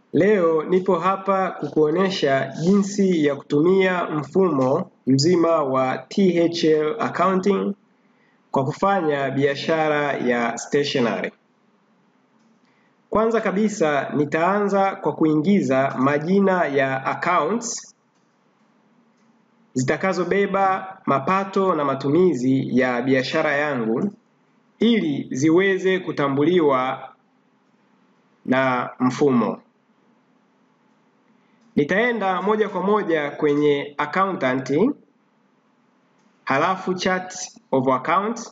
Leo nipo hapa kukuonesha jinsi ya kutumia mfumo mzima wa THL accounting kwa kufanya biashara ya stationery. Kwanza kabisa nitaanza kwa kuingiza majina ya accounts zitakazobeba mapato na matumizi ya biashara yangu ili ziweze kutambuliwa na mfumo. Nitaenda moja kwa moja kwenye accountant, halafu chart of account.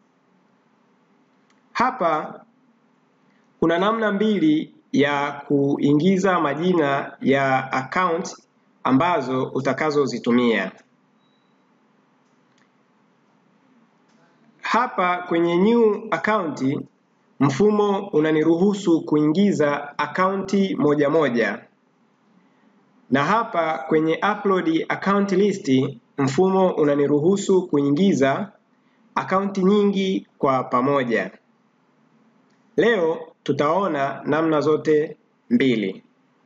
Hapa kuna namna mbili ya kuingiza majina ya account ambazo utakazozitumia. Hapa kwenye new account mfumo unaniruhusu kuingiza akaunti moja moja, na hapa kwenye upload account list mfumo unaniruhusu kuingiza akaunti nyingi kwa pamoja. Leo tutaona namna zote mbili.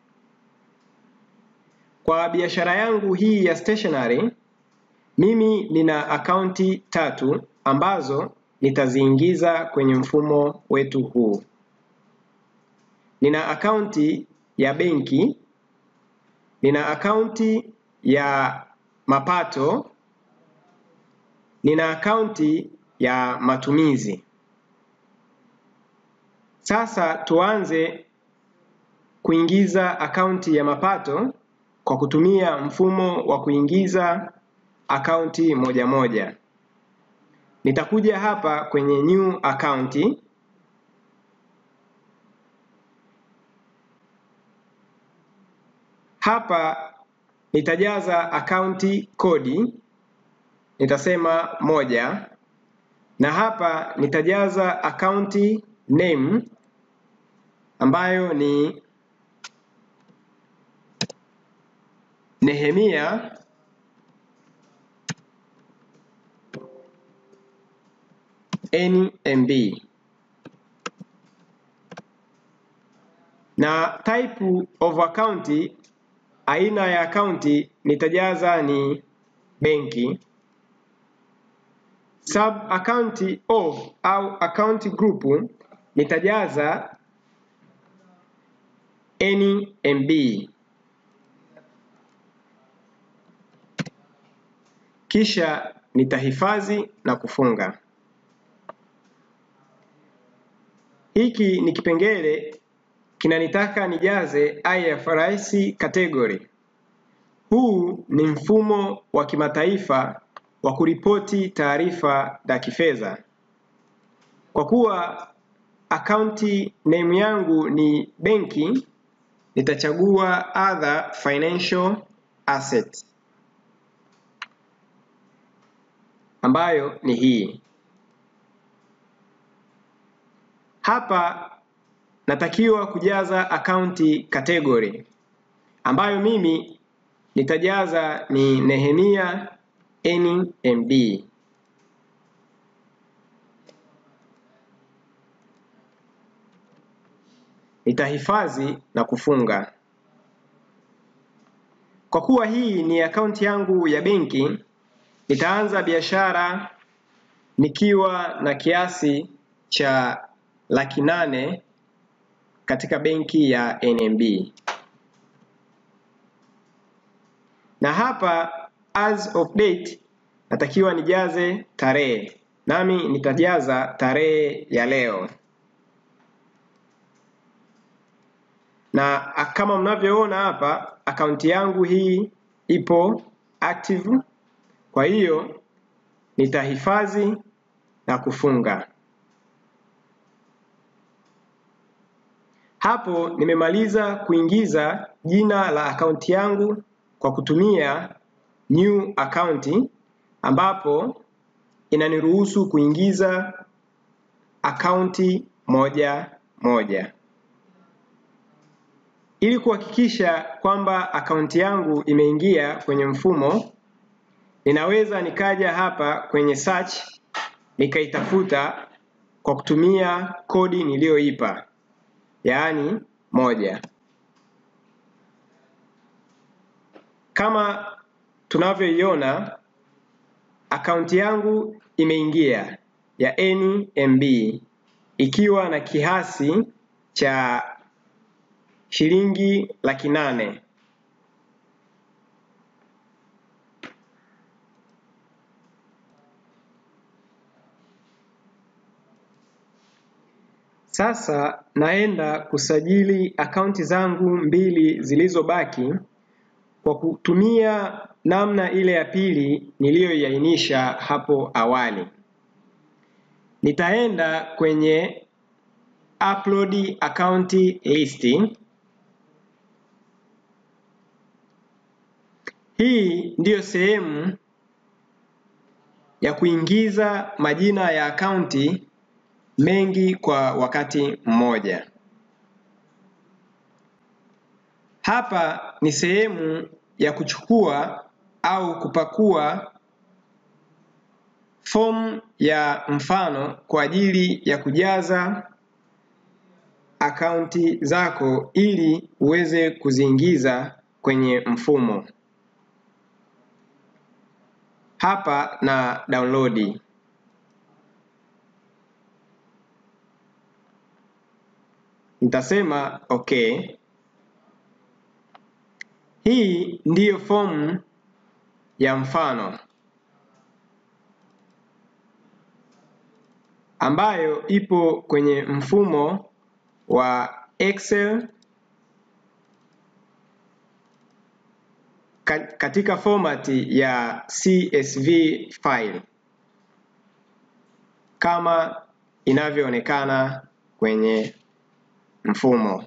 Kwa biashara yangu hii ya stationery, mimi nina akaunti tatu ambazo nitaziingiza kwenye mfumo wetu huu. Nina akaunti ya benki, nina akaunti ya mapato, nina akaunti ya matumizi. Sasa tuanze kuingiza akaunti ya mapato kwa kutumia mfumo wa kuingiza akaunti moja moja. Nitakuja hapa kwenye new account. Hapa nitajaza akaunti kodi, nitasema moja, na hapa nitajaza akaunti name ambayo ni Nehemia NMB na type of account, aina ya akaunti nitajaza ni benki. Sub account of au account group nitajaza NMB. Kisha nitahifadhi na kufunga. Hiki ni kipengele kinanitaka nijaze IFRS category. Huu ni mfumo wa kimataifa wa kuripoti taarifa za kifedha. Kwa kuwa akaunti name yangu ni benki, nitachagua other financial asset ambayo ni hii. Hapa natakiwa kujaza akaunti category ambayo mimi nitajaza ni Nehemia NMB. Nitahifadhi na kufunga. Kwa kuwa hii ni akaunti yangu ya benki, nitaanza biashara nikiwa na kiasi cha laki nane katika benki ya NMB. Na hapa as of date natakiwa nijaze tarehe, nami nitajaza tarehe ya leo. Na kama mnavyoona hapa, akaunti yangu hii ipo active, kwa hiyo nitahifadhi na kufunga. Hapo nimemaliza kuingiza jina la akaunti yangu kwa kutumia new account, ambapo inaniruhusu kuingiza akaunti moja moja. Ili kuhakikisha kwamba akaunti yangu imeingia kwenye mfumo, ninaweza nikaja hapa kwenye search nikaitafuta kwa kutumia kodi niliyoipa, yaani moja. kama tunavyoiona akaunti yangu imeingia ya NMB ikiwa na kiasi cha shilingi laki nane. Sasa naenda kusajili akaunti zangu mbili zilizobaki kwa kutumia namna ile ya pili niliyoiainisha hapo awali. Nitaenda kwenye upload account list. Hii ndiyo sehemu ya kuingiza majina ya akaunti mengi kwa wakati mmoja. Hapa ni sehemu ya kuchukua au kupakua fomu ya mfano kwa ajili ya kujaza akaunti zako ili uweze kuziingiza kwenye mfumo. Hapa na download. Nitasema okay. Hii ndiyo fomu ya mfano ambayo ipo kwenye mfumo wa Excel katika fomati ya CSV file kama inavyoonekana kwenye mfumo.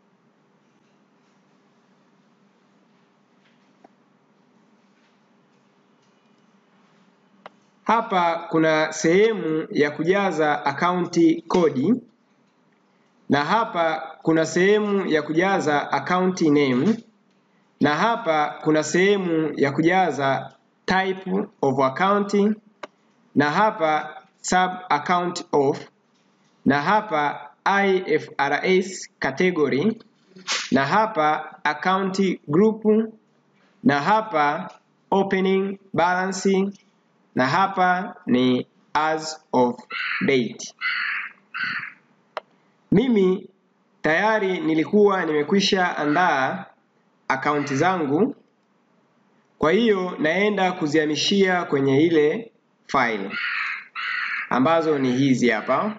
Hapa kuna sehemu ya kujaza akaunti kodi na hapa kuna sehemu ya kujaza akaunti name na hapa kuna sehemu ya kujaza type of account na hapa sub account of na hapa IFRS category na hapa account group na hapa opening balance na hapa ni as of date. Mimi tayari nilikuwa nimekwisha andaa akaunti zangu, kwa hiyo naenda kuzihamishia kwenye ile file ambazo ni hizi hapa.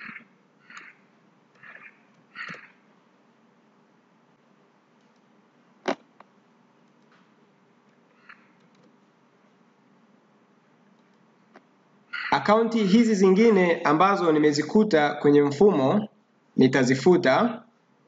Akaunti hizi zingine ambazo nimezikuta kwenye mfumo nitazifuta.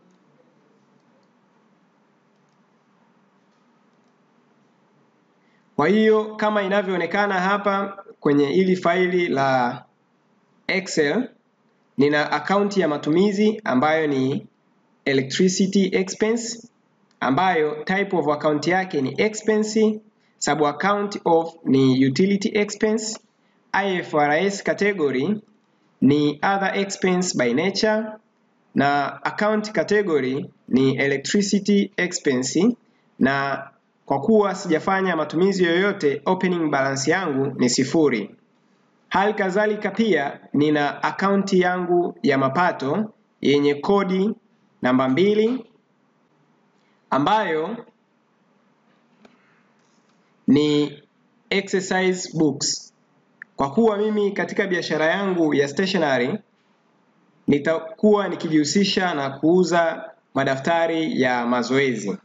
Kwa hiyo kama inavyoonekana hapa kwenye hili faili la Excel, nina akaunti ya matumizi ambayo ni electricity expense, ambayo type of account yake ni expense, sub account of ni utility expense, IFRS category ni other expense by nature na account category ni electricity expense, na kwa kuwa sijafanya matumizi yoyote, opening balance yangu ni sifuri. Hali kadhalika pia nina akaunti yangu ya mapato yenye kodi namba mbili ambayo ni exercise books. Kwa kuwa mimi katika biashara yangu ya stationery nitakuwa nikijihusisha na kuuza madaftari ya mazoezi.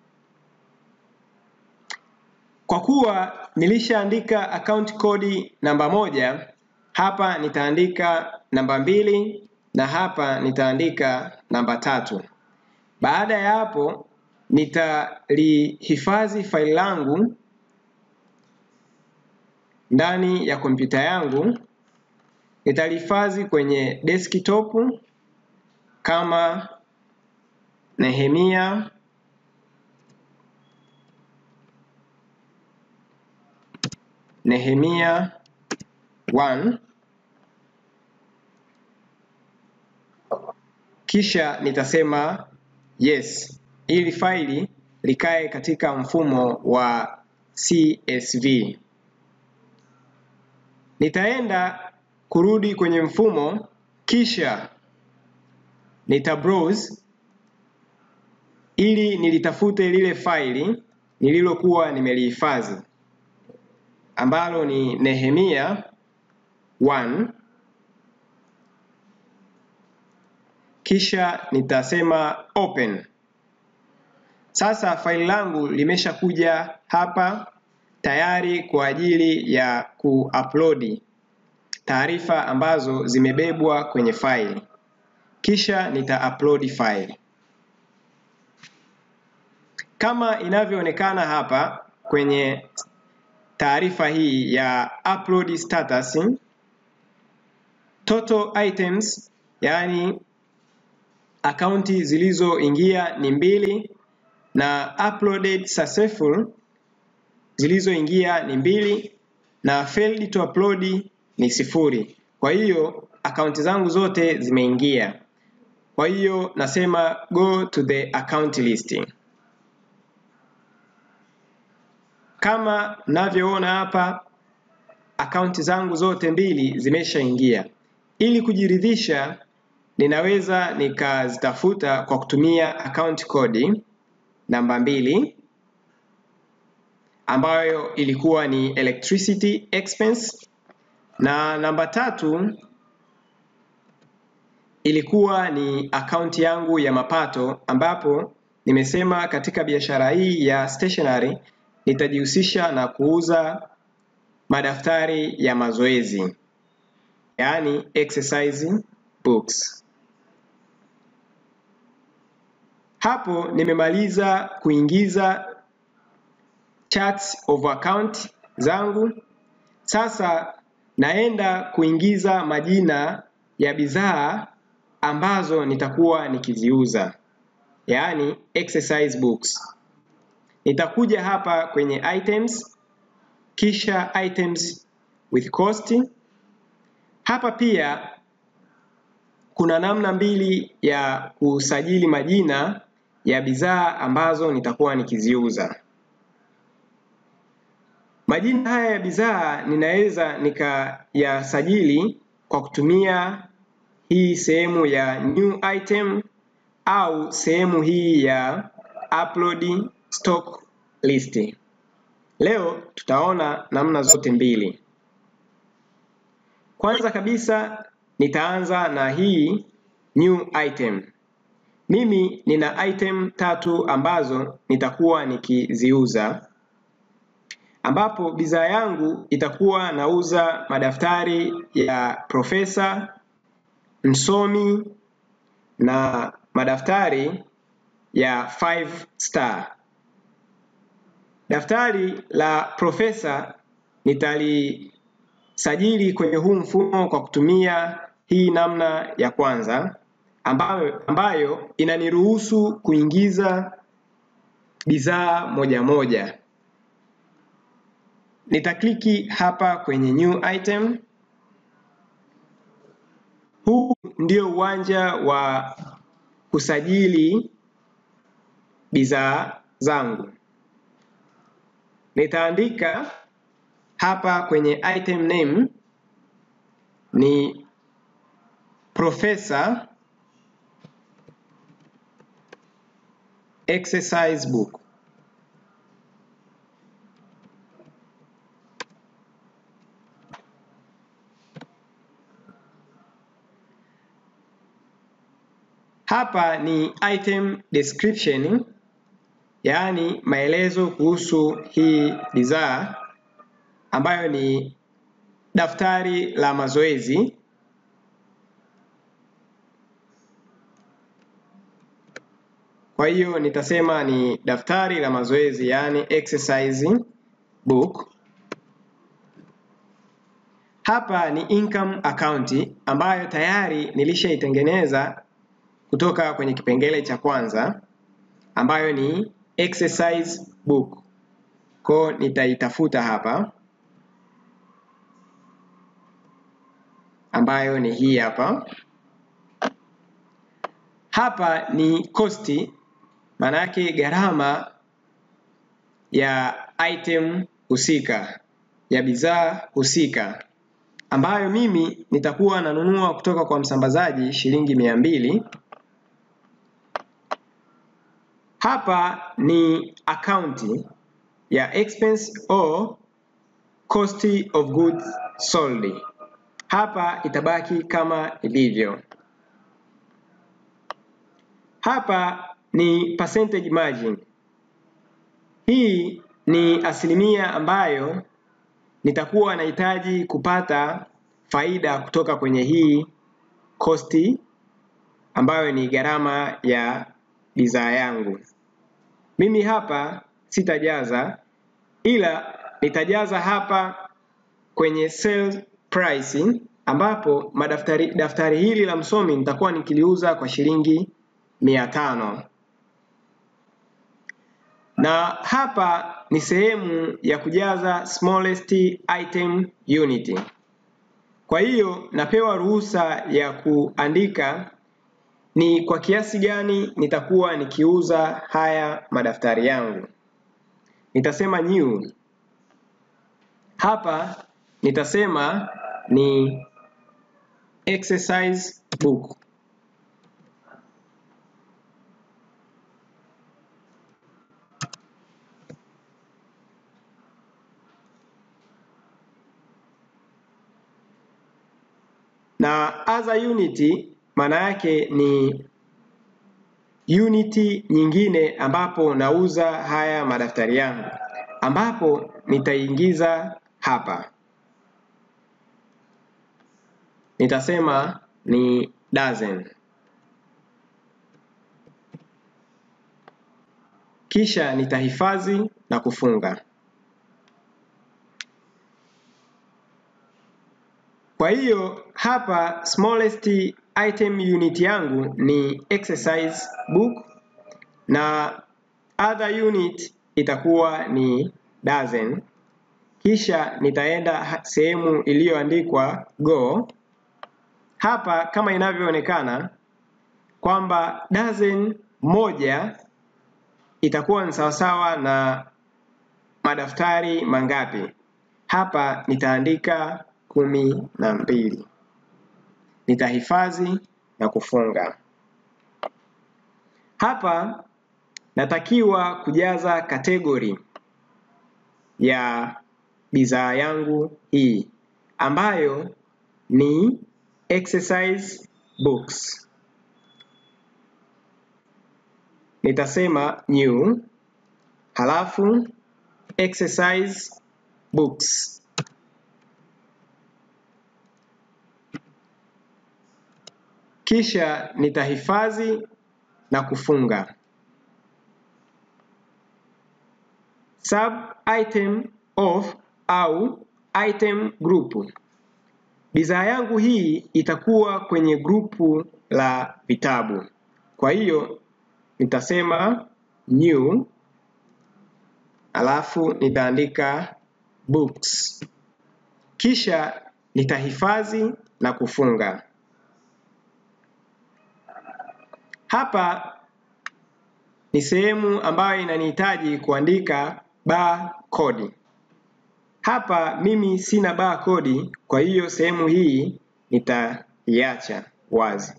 Kwa kuwa nilishaandika account kodi namba moja, hapa nitaandika namba mbili na hapa nitaandika namba tatu. Baada ya hapo nitalihifadhi faili langu ndani ya kompyuta yangu, nitalihifadhi kwenye desktop kama Nehemia Nehemia 1 kisha nitasema yes, ili faili likae katika mfumo wa CSV. Nitaenda kurudi kwenye mfumo kisha nita browse ili nilitafute lile faili nililokuwa nimelihifadhi ambalo ni Nehemia 1 kisha nitasema open. Sasa faili langu limeshakuja hapa tayari kwa ajili ya kuupload taarifa ambazo zimebebwa kwenye faili, kisha nita upload faili kama inavyoonekana hapa kwenye taarifa hii ya upload status. Total items, yaani akaunti zilizoingia ni mbili na uploaded successful zilizoingia ni mbili na failed to upload ni sifuri. Kwa hiyo akaunti zangu zote zimeingia. Kwa hiyo nasema go to the account list. Kama mnavyoona hapa, akaunti zangu zote mbili zimeshaingia. Ili kujiridhisha, ninaweza nikazitafuta kwa kutumia account code namba mbili ambayo ilikuwa ni electricity expense na namba tatu ilikuwa ni akaunti yangu ya mapato, ambapo nimesema katika biashara hii ya stationery nitajihusisha na kuuza madaftari ya mazoezi, yaani exercise books. Hapo nimemaliza kuingiza charts of account zangu. Sasa naenda kuingiza majina ya bidhaa ambazo nitakuwa nikiziuza, yaani exercise books. Nitakuja hapa kwenye items, kisha items with cost. Hapa pia kuna namna mbili ya kusajili majina ya bidhaa ambazo nitakuwa nikiziuza. Majina haya ya bidhaa ninaweza nikayasajili kwa kutumia hii sehemu ya new item au sehemu hii ya upload stock list. Leo tutaona namna zote mbili. Kwanza kabisa nitaanza na hii new item. Mimi nina item tatu ambazo nitakuwa nikiziuza, ambapo bidhaa yangu itakuwa nauza madaftari ya profesa, msomi na madaftari ya five star. Daftari la profesa nitalisajili kwenye huu mfumo kwa kutumia hii namna ya kwanza ambayo, ambayo inaniruhusu kuingiza bidhaa moja moja. Nitakliki hapa kwenye new item. Huu ndio uwanja wa kusajili bidhaa zangu. Nitaandika hapa kwenye item name ni profesa exercise book. Hapa ni item description, yaani maelezo kuhusu hii bidhaa ambayo ni daftari la mazoezi. Kwa hiyo nitasema ni daftari la mazoezi, yaani exercise book. Hapa ni income account ambayo tayari nilishaitengeneza kutoka kwenye kipengele cha kwanza ambayo ni exercise book. Kwa nitaitafuta hapa ambayo ni hii hapa. Hapa ni cost, maana yake gharama ya item husika ya bidhaa husika ambayo mimi nitakuwa nanunua kutoka kwa msambazaji shilingi mia mbili. Hapa ni akaunti ya expense or cost of goods sold. Hapa itabaki kama ilivyo. Hapa ni percentage margin. Hii ni asilimia ambayo nitakuwa nahitaji kupata faida kutoka kwenye hii kosti ambayo ni gharama ya bidhaa yangu. Mimi hapa sitajaza, ila nitajaza hapa kwenye sales price, ambapo madaftari daftari hili la msomi nitakuwa nikiliuza kwa shilingi mia tano na hapa ni sehemu ya kujaza smallest item unit. Kwa hiyo napewa ruhusa ya kuandika ni kwa kiasi gani nitakuwa nikiuza haya madaftari yangu. Nitasema new. Hapa nitasema ni exercise book. na other unit maana yake ni unit nyingine ambapo nauza haya madaftari yangu, ambapo nitaingiza hapa, nitasema ni dozen, kisha nitahifadhi na kufunga. Kwa hiyo hapa smallest item unit yangu ni exercise book na other unit itakuwa ni dozen. Kisha nitaenda sehemu iliyoandikwa go. Hapa kama inavyoonekana kwamba dozen moja itakuwa ni sawasawa na madaftari mangapi? Hapa nitaandika kumi na mbili. Nitahifadhi na kufunga. Hapa natakiwa kujaza kategori ya bidhaa yangu hii ambayo ni exercise books. Nitasema new, halafu exercise books. Kisha nitahifadhi na kufunga. Sub item of au item group. Bidhaa yangu hii itakuwa kwenye grupu la vitabu. Kwa hiyo nitasema new, alafu nitaandika books, kisha nitahifadhi na kufunga. Hapa ni sehemu ambayo inanihitaji kuandika barcode. Hapa mimi sina barcode, kwa hiyo sehemu hii nitaiacha wazi.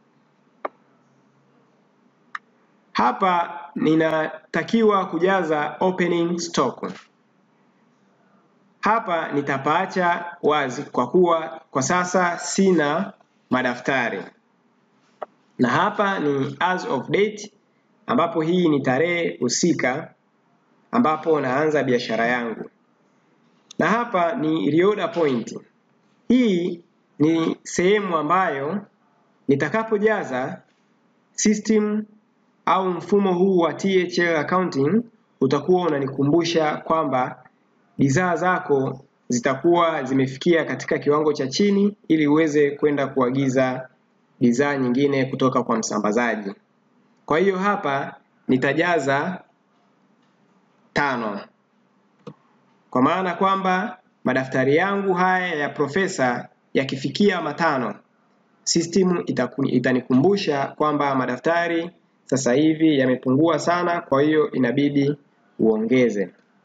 Hapa ninatakiwa kujaza opening stock. Hapa nitapaacha wazi kwa kuwa kwa sasa sina madaftari na hapa ni as of date, ambapo hii ni tarehe husika ambapo naanza biashara yangu, na hapa ni reorder point. Hii ni sehemu ambayo nitakapojaza system au mfumo huu wa THL accounting utakuwa unanikumbusha kwamba bidhaa zako zitakuwa zimefikia katika kiwango cha chini ili uweze kwenda kuagiza bidhaa nyingine kutoka kwa msambazaji. Kwa hiyo hapa nitajaza tano, kwa maana kwamba madaftari yangu haya ya Profesa yakifikia matano, system itanikumbusha kwamba madaftari sasa hivi yamepungua sana, kwa hiyo inabidi uongeze.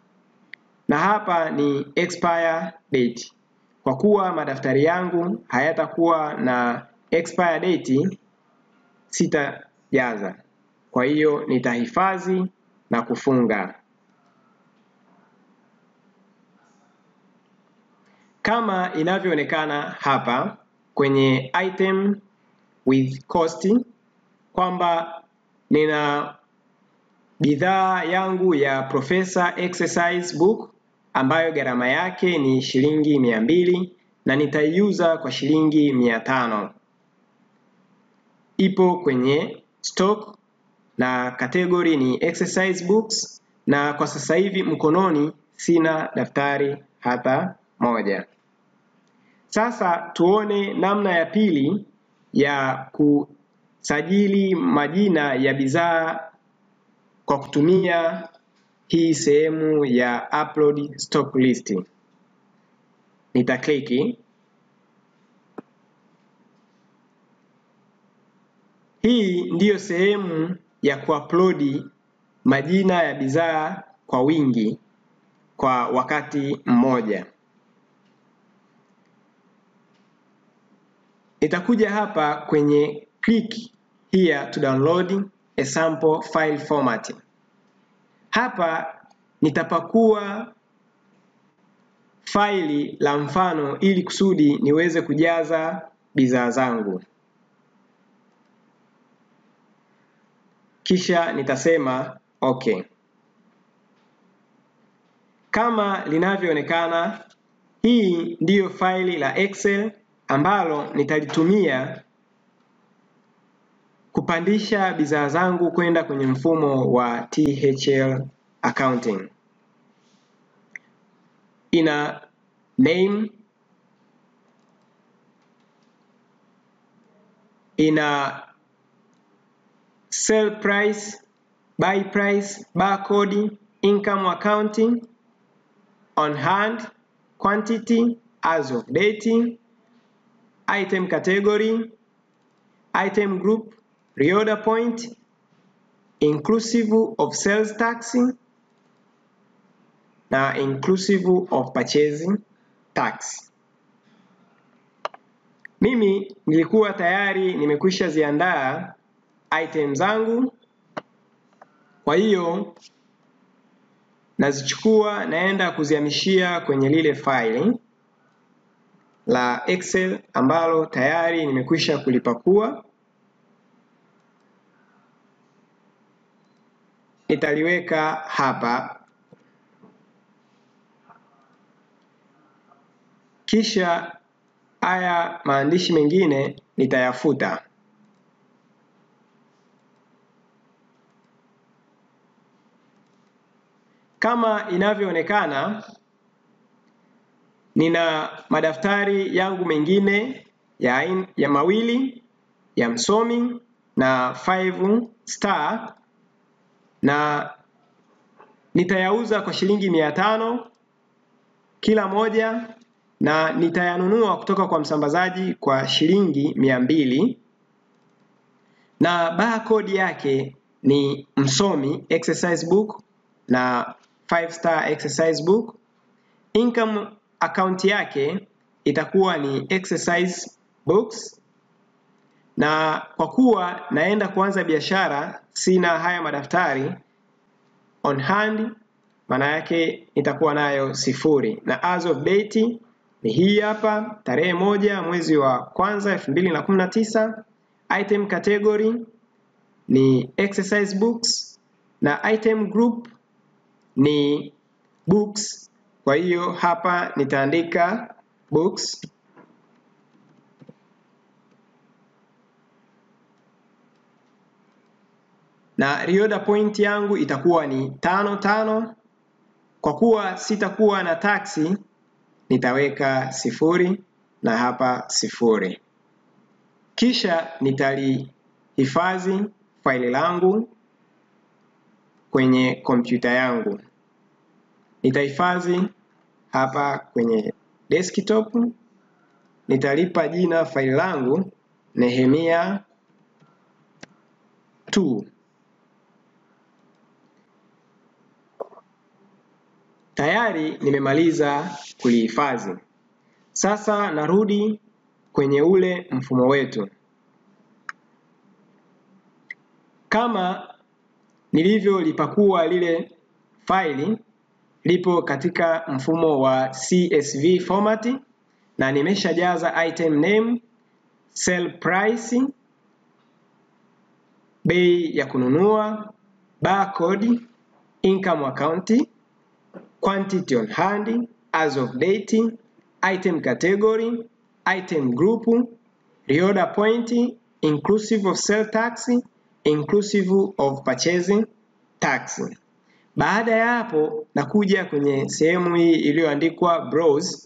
na hapa ni expire date. Kwa kuwa madaftari yangu hayatakuwa na expire date, sitajaza. Kwa hiyo nitahifadhi na kufunga. Kama inavyoonekana hapa kwenye item with cost kwamba nina bidhaa yangu ya Professor exercise book ambayo gharama yake ni shilingi mia mbili na nitaiuza kwa shilingi mia tano. Ipo kwenye stock na category ni exercise books, na kwa sasa hivi mkononi sina daftari hata moja. Sasa tuone namna ya pili ya kusajili majina ya bidhaa kwa kutumia hii sehemu ya upload stock list. Nitakliki. Hii ndiyo sehemu ya kuupload majina ya bidhaa kwa wingi kwa wakati mmoja. Nitakuja hapa kwenye click here to download a sample file format. Hapa nitapakua faili la mfano ili kusudi niweze kujaza bidhaa zangu. Kisha nitasema okay. Kama linavyoonekana, hii ndiyo faili la Excel ambalo nitalitumia kupandisha bidhaa zangu kwenda kwenye mfumo wa THL accounting. Ina name, ina sell price, buy price, barcode, income accounting, on hand, quantity, as of date, item category, item group, reorder point, inclusive of sales tax na inclusive of purchasing tax. Mimi nilikuwa tayari nimekwisha ziandaa item zangu, kwa hiyo nazichukua naenda kuzihamishia kwenye lile faili la Excel ambalo tayari nimekwisha kulipakua. Nitaliweka hapa, kisha haya maandishi mengine nitayafuta. Kama inavyoonekana nina madaftari yangu mengine ya, in, ya mawili ya msomi na 5 star na nitayauza kwa shilingi mia tano kila moja na nitayanunua kutoka kwa msambazaji kwa shilingi mia mbili na barcode yake ni msomi exercise book na 5 star exercise book. Income account yake itakuwa ni exercise books, na kwa kuwa naenda kuanza biashara, sina haya madaftari on hand, maana yake nitakuwa nayo sifuri, na as of date ni hii hapa, tarehe moja mwezi wa kwanza elfu mbili na kumi na tisa. Item category ni exercise books na item group ni books. Kwa hiyo hapa nitaandika books na reorder point yangu itakuwa ni tano tano. Kwa kuwa sitakuwa na taksi, nitaweka sifuri na hapa sifuri, kisha nitalihifadhi faili langu kwenye kompyuta yangu. Nitahifadhi hapa kwenye desktop, nitalipa jina faili langu Nehemia 2. Tayari nimemaliza kulihifadhi. Sasa narudi kwenye ule mfumo wetu. Kama nilivyolipakua lile faili lipo katika mfumo wa CSV format na nimeshajaza item name, sell price, bei ya kununua, barcode, income account, quantity on hand, as of date, item category, item group, reorder point, inclusive of sale tax, inclusive of purchasing tax. Baada ya hapo nakuja kwenye sehemu hii iliyoandikwa browse,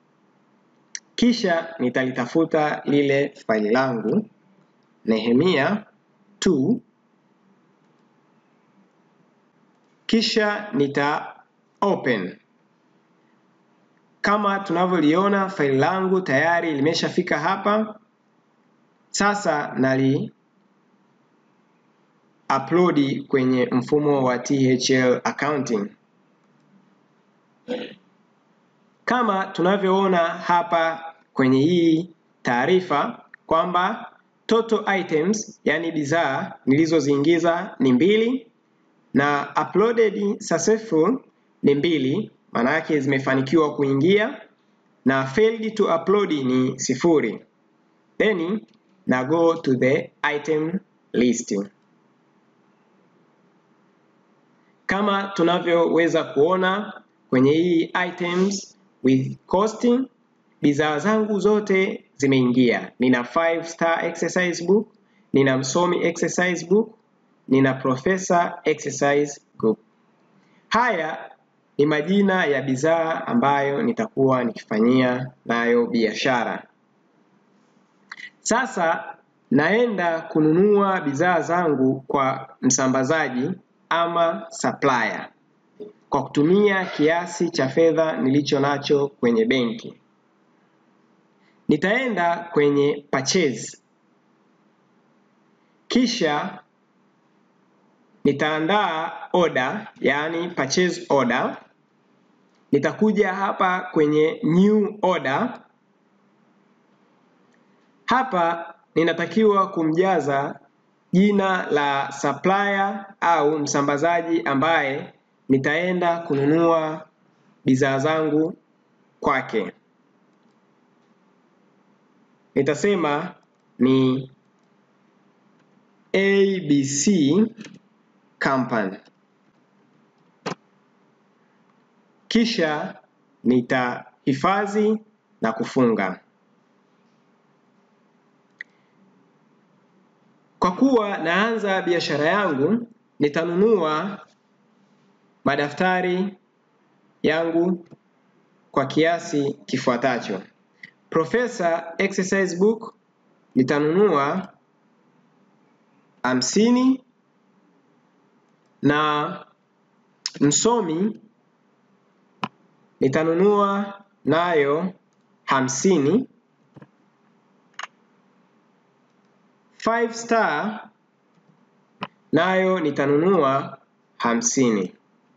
kisha nitalitafuta lile faili langu Nehemia 2 kisha nita open. Kama tunavyoliona faili langu tayari limeshafika hapa. Sasa nali upload kwenye mfumo wa THL accounting. Kama tunavyoona hapa kwenye hii taarifa kwamba total items, yani bidhaa nilizoziingiza ni mbili na uploaded successful ni mbili, maana yake zimefanikiwa kuingia, na failed to upload ni sifuri. Then na go to the item list. Kama tunavyoweza kuona kwenye hii items with cost, bidhaa zangu zote zimeingia. Nina 5 star exercise book, nina msomi exercise book, nina professor exercise book. Haya ni majina ya bidhaa ambayo nitakuwa nikifanyia nayo biashara. Sasa naenda kununua bidhaa zangu kwa msambazaji ama supplier kwa kutumia kiasi cha fedha nilicho nacho kwenye benki. Nitaenda kwenye purchase, kisha nitaandaa order, yaani purchase order. Nitakuja hapa kwenye new order. Hapa ninatakiwa kumjaza jina la supplier au msambazaji ambaye nitaenda kununua bidhaa zangu kwake. Nitasema ni ABC Company. Kisha nitahifadhi na kufunga. Kwa kuwa naanza biashara yangu, nitanunua madaftari yangu kwa kiasi kifuatacho. Professor exercise book nitanunua hamsini na msomi nitanunua nayo hamsini. Five star nayo nitanunua hamsini.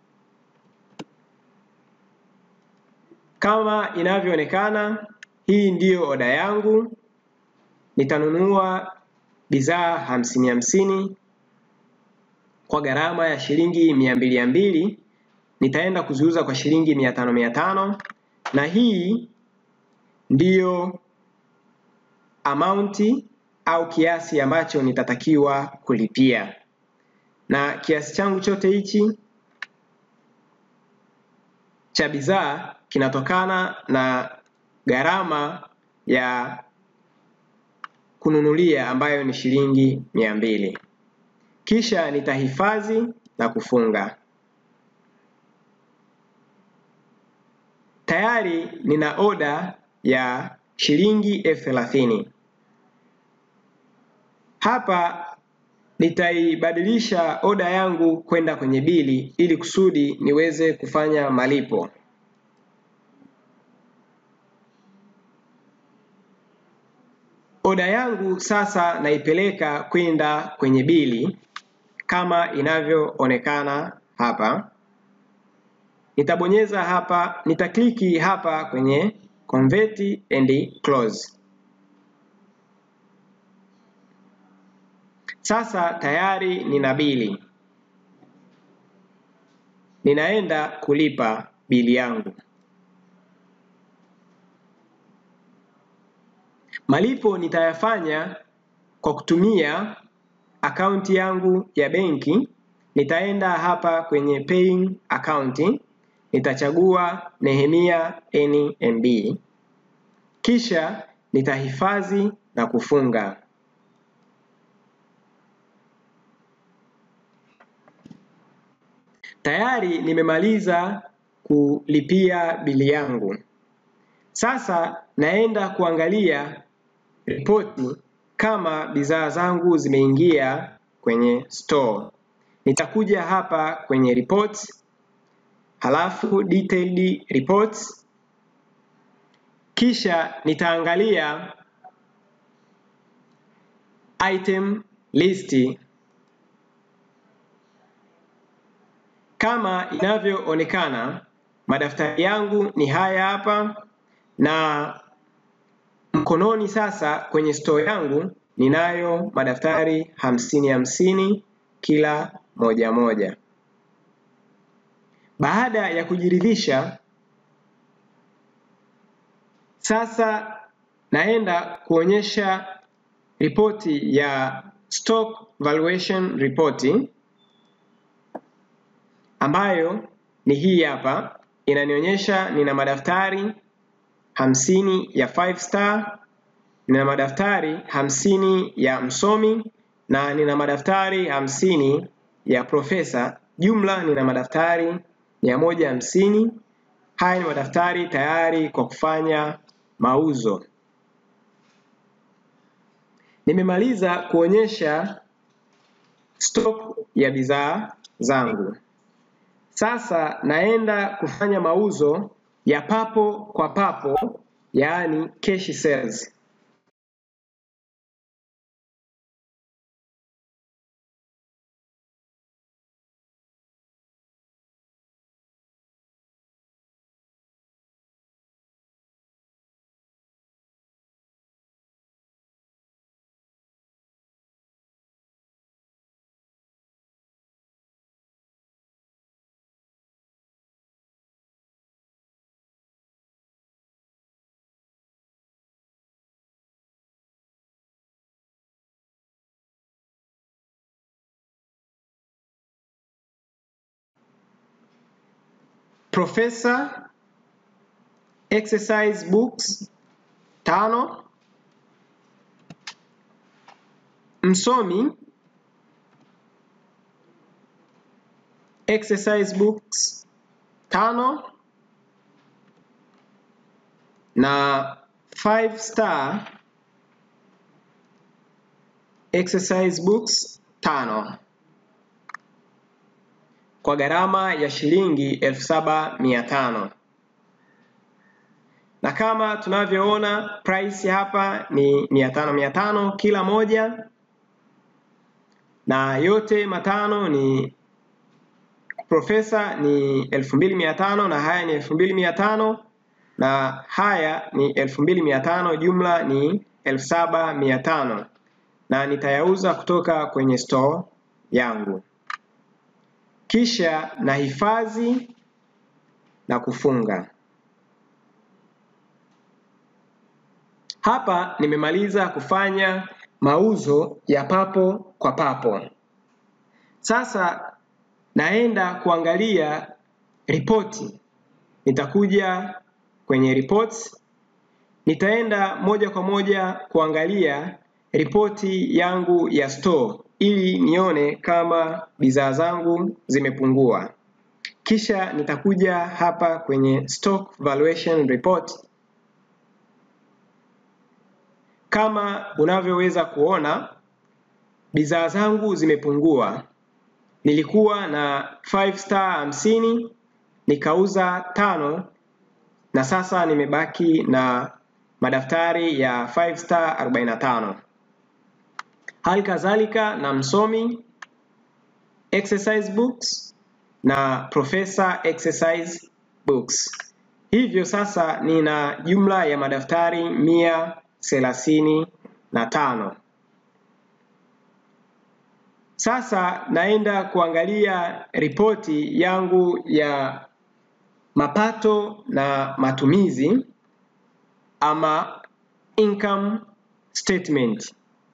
Kama inavyoonekana, hii ndiyo oda yangu. Nitanunua bidhaa hamsini hamsini kwa gharama ya shilingi mia mbili mbili. Nitaenda kuziuza kwa shilingi mia tano mia tano, na hii ndiyo amaunti au kiasi ambacho nitatakiwa kulipia, na kiasi changu chote hichi cha bidhaa kinatokana na gharama ya kununulia ambayo ni shilingi mia mbili. Kisha nitahifadhi na kufunga. Tayari nina oda ya shilingi elfu thelathini. Hapa nitaibadilisha oda yangu kwenda kwenye bili ili kusudi niweze kufanya malipo. Oda yangu sasa naipeleka kwenda kwenye bili kama inavyoonekana hapa. nitabonyeza hapa, nitakliki hapa kwenye convert and close. Sasa tayari nina bili, ninaenda kulipa bili yangu. Malipo nitayafanya kwa kutumia akaunti yangu ya benki. Nitaenda hapa kwenye paying account, nitachagua Nehemia NMB, kisha nitahifadhi na kufunga. Tayari nimemaliza kulipia bili yangu. Sasa naenda kuangalia ripoti kama bidhaa zangu zimeingia kwenye store. Nitakuja hapa kwenye reports, halafu detailed reports, kisha nitaangalia item list kama inavyoonekana. Madaftari yangu ni haya hapa, na mkononi sasa kwenye store yangu ninayo madaftari hamsini hamsini kila moja moja. Baada ya kujiridhisha, sasa naenda kuonyesha ripoti ya stock valuation report ambayo ni hii hapa, inanionyesha nina madaftari hamsini ya five star, nina madaftari hamsini ya msomi na nina madaftari hamsini ya profesa. Jumla nina madaftari mia moja hamsini. Haya ni madaftari tayari kwa kufanya mauzo. Nimemaliza kuonyesha stock ya bidhaa zangu. Sasa naenda kufanya mauzo ya papo kwa papo, yaani cash sales. Profesa exercise books tano, msomi exercise books tano na five star exercise books tano kwa gharama ya shilingi elfu saba mia tano na kama tunavyoona price hapa ni mia tano mia tano kila moja, na yote matano ni profesa ni elfu mbili mia tano na haya ni elfu mbili mia tano na haya ni elfu mbili mia tano jumla ni elfu saba mia tano na nitayauza kutoka kwenye store yangu, kisha nahifadhi na kufunga. Hapa nimemaliza kufanya mauzo ya papo kwa papo. Sasa naenda kuangalia ripoti. Nitakuja kwenye reports, nitaenda moja kwa moja kuangalia ripoti yangu ya store ili nione kama bidhaa zangu zimepungua. Kisha nitakuja hapa kwenye stock valuation report. Kama unavyoweza kuona bidhaa zangu zimepungua. Nilikuwa na 5 star hamsini nikauza tano na sasa nimebaki na madaftari ya 5 star 45. Hali kadhalika na msomi exercise books na Professor Exercise Books. Hivyo sasa nina jumla ya madaftari mia thelathini na tano. Sasa naenda kuangalia ripoti yangu ya mapato na matumizi ama income statement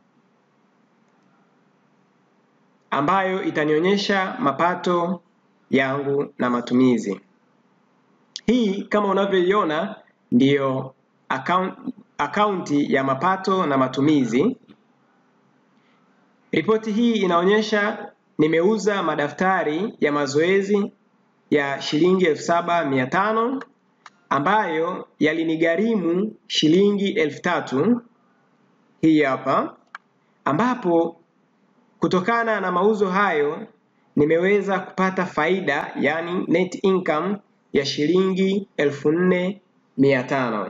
ambayo itanionyesha mapato yangu na matumizi. Hii kama unavyoiona ndiyo akaunti ya mapato na matumizi. Ripoti hii inaonyesha nimeuza madaftari ya mazoezi ya shilingi elfu saba mia tano ambayo yalinigharimu shilingi elfu tatu hii hapa, ambapo kutokana na mauzo hayo nimeweza kupata faida yani net income ya shilingi elfu nne mia tano.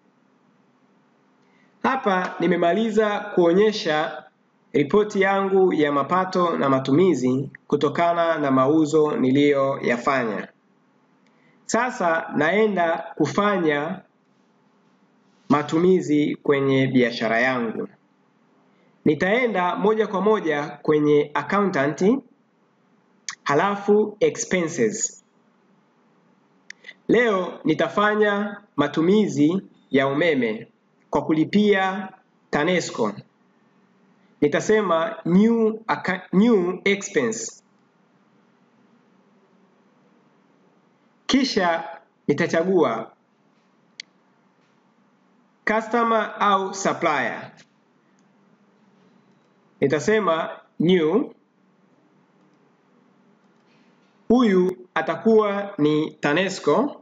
Hapa nimemaliza kuonyesha ripoti yangu ya mapato na matumizi kutokana na mauzo niliyoyafanya. Sasa naenda kufanya matumizi kwenye biashara yangu. Nitaenda moja kwa moja kwenye accountant, halafu expenses. Leo nitafanya matumizi ya umeme kwa kulipia TANESCO. Nitasema new, new expense. Kisha nitachagua customer au supplier. Nitasema new. Huyu atakuwa ni TANESCO.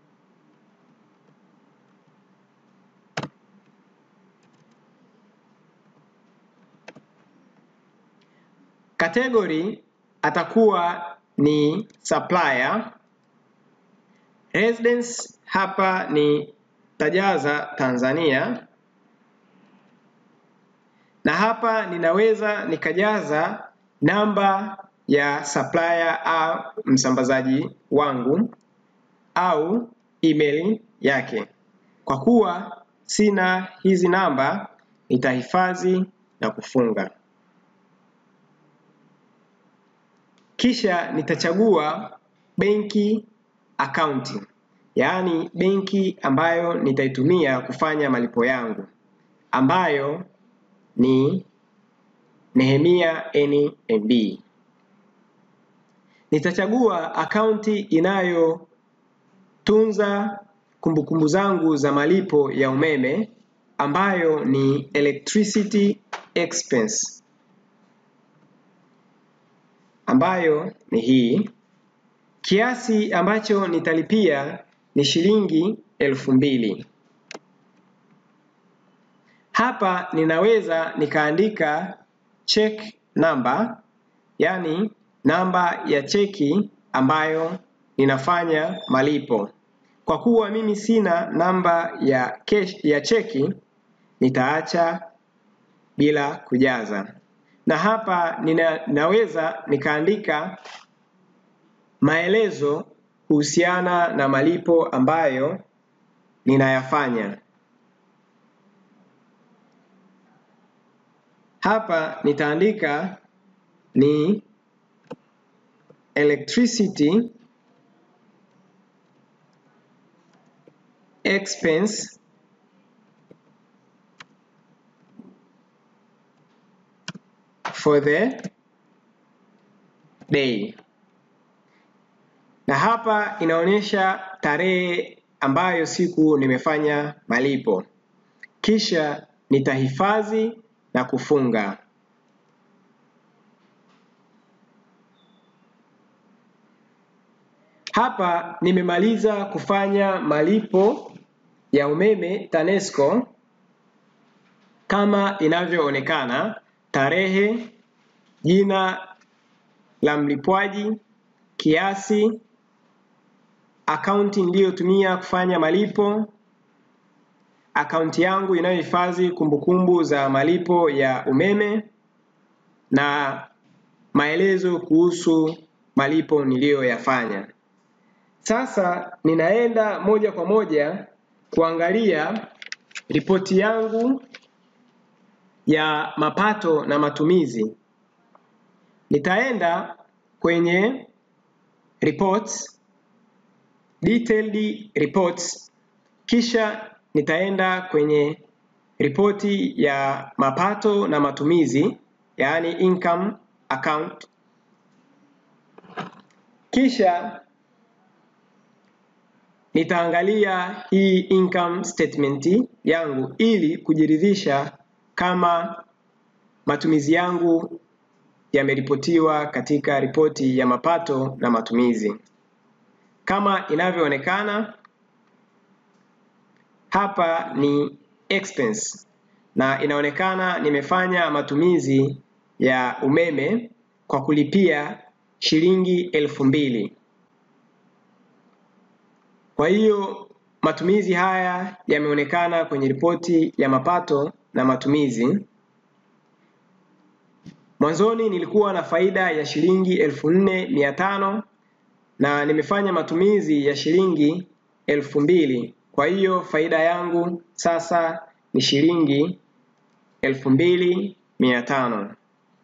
Category atakuwa ni supplier. Residence hapa ni tajaza Tanzania, na hapa ninaweza nikajaza namba ya supplier au msambazaji wangu au email yake. Kwa kuwa sina hizi namba, nitahifadhi na kufunga. Kisha nitachagua benki akaunti, yaani benki ambayo nitaitumia kufanya malipo yangu, ambayo ni Nehemia NMB. Nitachagua akaunti inayotunza kumbukumbu zangu za malipo ya umeme ambayo ni electricity expense, ambayo ni hii. Kiasi ambacho nitalipia ni shilingi elfu mbili. Hapa ninaweza nikaandika check number, yani namba ya cheki ambayo ninafanya malipo. Kwa kuwa mimi sina namba ya cash, ya cheki nitaacha bila kujaza, na hapa nina, naweza nikaandika maelezo kuhusiana na malipo ambayo ninayafanya. Hapa nitaandika ni electricity expense for the day, na hapa inaonyesha tarehe ambayo siku nimefanya malipo, kisha nitahifadhi na kufunga. Hapa nimemaliza kufanya malipo ya umeme TANESCO kama inavyoonekana: tarehe, jina la mlipwaji, kiasi, akaunti niliyotumia kufanya malipo, akaunti yangu inayohifadhi kumbukumbu za malipo ya umeme na maelezo kuhusu malipo niliyoyafanya. Sasa ninaenda moja kwa moja kuangalia ripoti yangu ya mapato na matumizi. Nitaenda kwenye reports, detailed reports, kisha nitaenda kwenye ripoti ya mapato na matumizi, yaani income account. Kisha nitaangalia hii income statement yangu ili kujiridhisha kama matumizi yangu yameripotiwa katika ripoti ya mapato na matumizi. Kama inavyoonekana hapa ni expense na inaonekana nimefanya matumizi ya umeme kwa kulipia shilingi elfu mbili. Kwa hiyo matumizi haya yameonekana kwenye ripoti ya mapato na matumizi. Mwanzoni nilikuwa na faida ya shilingi elfu nne mia tano na nimefanya matumizi ya shilingi elfu mbili. Kwa hiyo faida yangu sasa ni shilingi elfu mbili mia tano.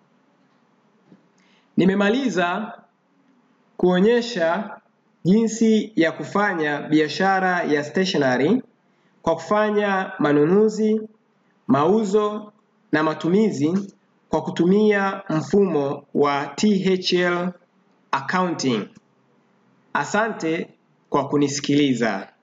Nimemaliza kuonyesha jinsi ya kufanya biashara ya stationery kwa kufanya manunuzi, mauzo na matumizi kwa kutumia mfumo wa THL accounting. Asante kwa kunisikiliza.